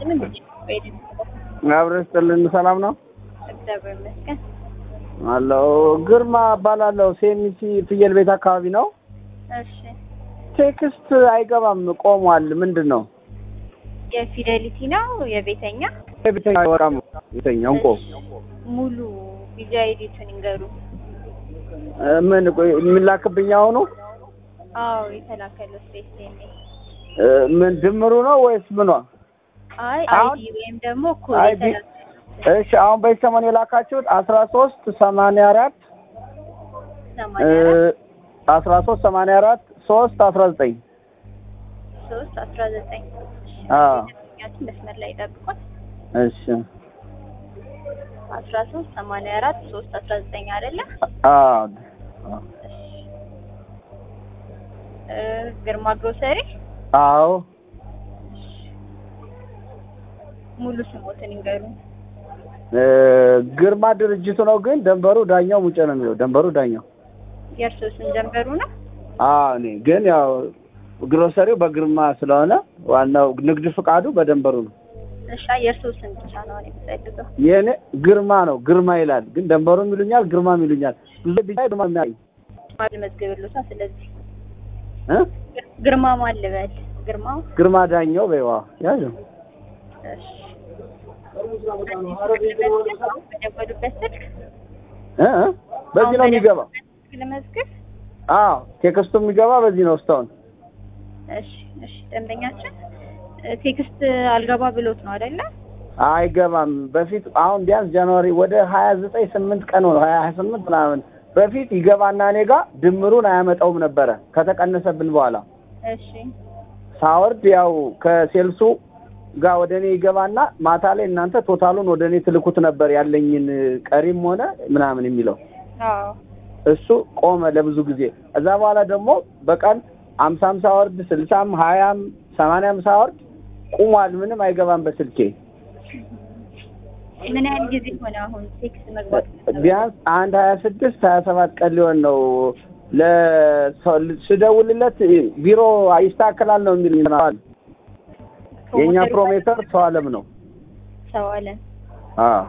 ይስጥልን። በሄድን አብረን ስጥልን። ሰላም ነው እግዚአብሔር ይመስገን። አለው። ግርማ እባላለሁ። ሴሚሲ ፍየል ቤት አካባቢ ነው። እሺ ቴክስት አይገባም፣ ቆሟል። ምንድን ነው የፊደሊቲ ነው የቤተኛ ቤተኛ አይወራም። ቤተኛ እንቆ ሙሉ ቪዛ ኤዲቱን ይንገሩ። ምን ቆይ የሚላክብኝ አሁኑ አዎ የተላከለው ስፔስ ኔም እ፣ ምን ድምሩ ነው ወይስ ምኗ? አይ አሁን- አይዲ ወይም ደግሞ ኮድ አይዲ የተላከ እሺ፣ አሁን በዚህ ሰሞን የላካችሁት አስራ ሶስት ሰማንያ አራት ሰማንያ አራት አስራ ሶስት ሰማንያ አራት ሶስት አስራ ዘጠኝ ሶስት አስራ ዘጠኝ አዎ። ደንበኛችን መስመር ላይ ጠብቋል። እሺ አስራ ሶስት ሰማንያ አራት ሶስት አስራ ዘጠኝ አይደለ? አዎ እ፣ ግርማ ግሮሰሪ አዎ ሙሉ ስሞትን ይንገሩ። እ፣ ግርማ ድርጅቱ ነው፣ ግን ደንበሩ ዳኛው ሙጬ ነው የሚለው። ደንበሩ ዳኛው የእርስዎ ስም ጀንበሩ ነው? አዎ እኔ ግን ያው ግሮሰሪው በግርማ ስለሆነ ዋናው ንግድ ፍቃዱ በደንበሩ ነው። እሺ የእርስዎ ስም ብቻ ነው እኔ የምፈልገው። የእኔ ግርማ ነው፣ ግርማ ይላል፣ ግን ደንበሩም ይሉኛል፣ ግርማም ይሉኛል። ብዙ ቢጫ ግርማ የሚያይ ማን ልመዝግብልዎታ? ስለዚህ እ ግርማ ማን ልበል? ግርማ ግርማ ዳኛው በይዋ ያዥ እሺ። በደወሉበት ስልክ እ እ በዚህ ነው የሚገባ። ስልክ ልመዝግብ። አዎ ቴክስቱ የሚገባ በዚህ ነው እስካሁን እሺ እሺ። ደንበኛችን እ፣ ቴክስት አልገባ ብሎት ነው አይደለ? አይገባም። በፊት አሁን ቢያንስ ጃንዋሪ ወደ ሀያ ዘጠኝ ስምንት ቀን ሆነ ሀያ ስምንት ምናምን በፊት ይገባና እኔ ጋር ድምሩን አያመጣውም ነበረ ከተቀነሰብን በኋላ እሺ ሳወርድ ያው ከሴልሱ ጋር ወደ እኔ ይገባና ማታ ላይ እናንተ ቶታሉን ወደ እኔ ትልኩት ነበር ያለኝን ቀሪም ሆነ ምናምን የሚለው አዎ እሱ ቆመ ለብዙ ጊዜ። እዛ በኋላ ደግሞ በቀን አምሳም ሳወርድ ስልሳም ሀያም ሰማንያም ሳወርድ ቁሟል። ምንም አይገባም በስልኬ ምን ያህል ጊዜ ሆነ አሁን ቴክስት መግባት? ቢያንስ አንድ ሀያ ስድስት ሀያ ሰባት ቀን ሊሆን ነው። ለሰው ስደውልለት ቢሮ ይስተካከላል ነው የሚል ይሆናል። የእኛ ፕሮሜተር ሰው አለም ነው። ሰው አለን አዎ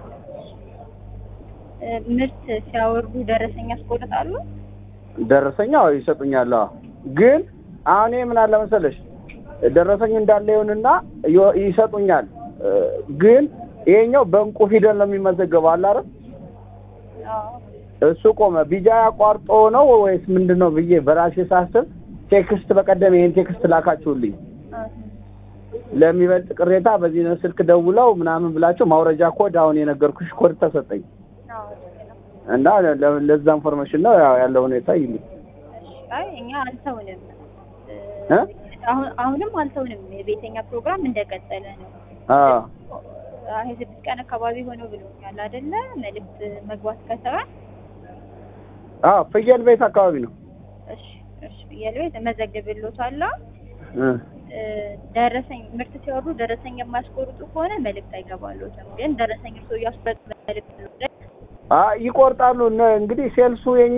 እ፣ ምርት ሲያወርዱ ደረሰኛ ያስቆርጣሉ? ደረሰኛው ይሰጡኛል። አዎ ግን አሁን ይሄ ምን አለ መሰለሽ ደረሰኝ እንዳለ ይሁንና ዮ- ይሰጡኛል። እ፣ ግን ይሄኛው በእንቁ ፊደል ነው የሚመዘገበው አለ አይደል? አዎ እሱ ቆመ። ቢጃ ያቋርጦ ነው ወይስ ምንድን ነው ብዬ በራሴ ሳስብ ቴክስት በቀደም ይሄን ቴክስት ላካችሁልኝ አዎ። ለሚበልጥ ቅሬታ በዚህ ነው ስልክ ደውለው ምናምን ብላችሁ ማውረጃ ኮድ አሁን የነገርኩሽ ኮድ ተሰጠኝ አዎ ልክ ነው። እና ለ- ለዛ ኢንፎርሜሽን ነው ያው ያለው ሁኔታ ይል እሺ፣ አይ እኛ አልተውንም እ፣ እ? አሁን አሁንም አልተውንም። የቤተኛ ፕሮግራም እንደቀጠለ ነው። አዎ አይ ስድስት ቀን አካባቢ ሆነው ብሎኛል አይደለ? መልዕክት መግባት ከተባለ አዎ ፍየል ቤት አካባቢ ነው እሺ እሺ ፍየል ቤት እመዘግብልዎታለሁ። እ እ፣ ደረሰኝ ምርት ሲወርዱ ደረሰኝ የማያስቆርጡ ከሆነ መልዕክት አይገባልዎትም። ግን ደረሰኝ እርስዎ እያስቆረጡ መልዕክት ነው አ ይቆርጣሉ። እነ- እንግዲህ ሴልሱ የኛ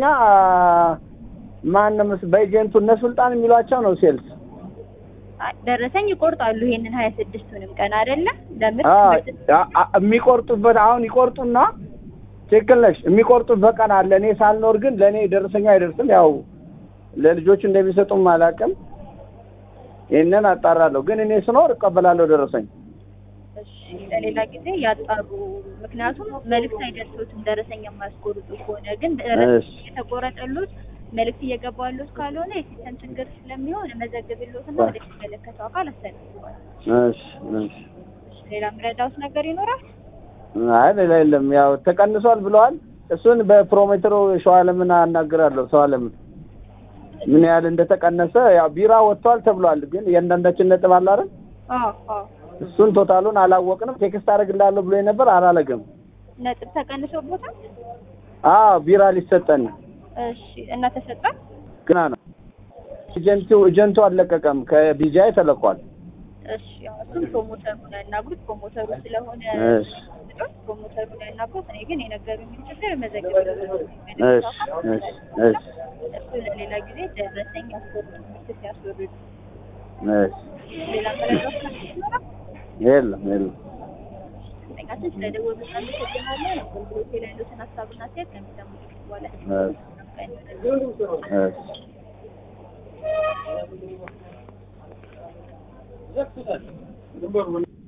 ማንም በኤጀንቱ እነ ሱልጣን የሚሏቸው ነው ሴልስ አይ፣ ደረሰኝ ይቆርጣሉ። ይሄንን ሀያ ስድስቱንም ቀን አይደለ ለምርት አ ምርት- አ- አ- የሚቆርጡበት አሁን ይቆርጡና ትክክል ነሽ። የሚቆርጡበት ቀን አለ። እኔ ሳልኖር ግን ለእኔ ደረሰኛ አይደርስም። ያው ለልጆቹ እንደሚሰጡም አላውቅም። ይህንን አጣራለሁ። ግን እኔ ስኖር እቀበላለሁ ደረሰኝ። እሺ ለሌላ ጊዜ ያጣሩ። ምክንያቱም መልዕክት አይደርሶትም ደረሰኝ የማያስቆርጡ ከሆነ ግን ደረሰኝ እሺ። የተቆረጠሉት መልዕክት እየገባሉት ካልሆነ የሲስተም ችግር ስለሚሆን መዘግብሎትና ወደ የሚመለከተው አካል አስተላልፈዋል። እሺ እሺ። እሺ ሌላ የምረዳውት ነገር ይኖራል? አይ ሌላ የለም። ያው ተቀንሷል ብለዋል። እሱን በፕሮሜትሮ ሸዋለምን አናግራለሁ። ሰዋለምን ምን ያህል እንደተቀነሰ ያው ቢራ ወጥቷል ተብሏል። ግን እያንዳንዳችን ነጥብ አለ አይደል? አዎ አዎ እሱን ቶታሉን አላወቅንም። ቴክስት አደርግልሃለሁ ብሎ ነበር አላለገም። ነጥብ ተቀንሶበታል። አዎ ቢራ ሊሰጠን እሺ እና ተሰጣል። ግና ነው። ኤጀንቱ ኤጀንቱ አልለቀቀም። ከቢጃይ ተለቋል። እሺ ያው እሱም ፕሮሞተሩ ነው ያናግሩት። ፕሮሞተሩ ስለሆነ እሺ ፕሮሞተሩ ነው ያናግሩት። እኔ ግን የነገሩኝን ችግር መዘግብልዎታለሁ። እሺ እሺ እሺ እሱ ለሌላ ጊዜ ደረሰኝ ያስወርዱ ምርት ሲያስወርዱ እሺ ሌላ መረጃዎች ይኖራል? የለም የለም ደንበኛችን ስለደወሉ እናመሰግናለን። አገልግሎት ላይ ያሉትን ሀሳብና አስተያየት ከሚሰሙ ጥቂት በኋላ እሺ እሺ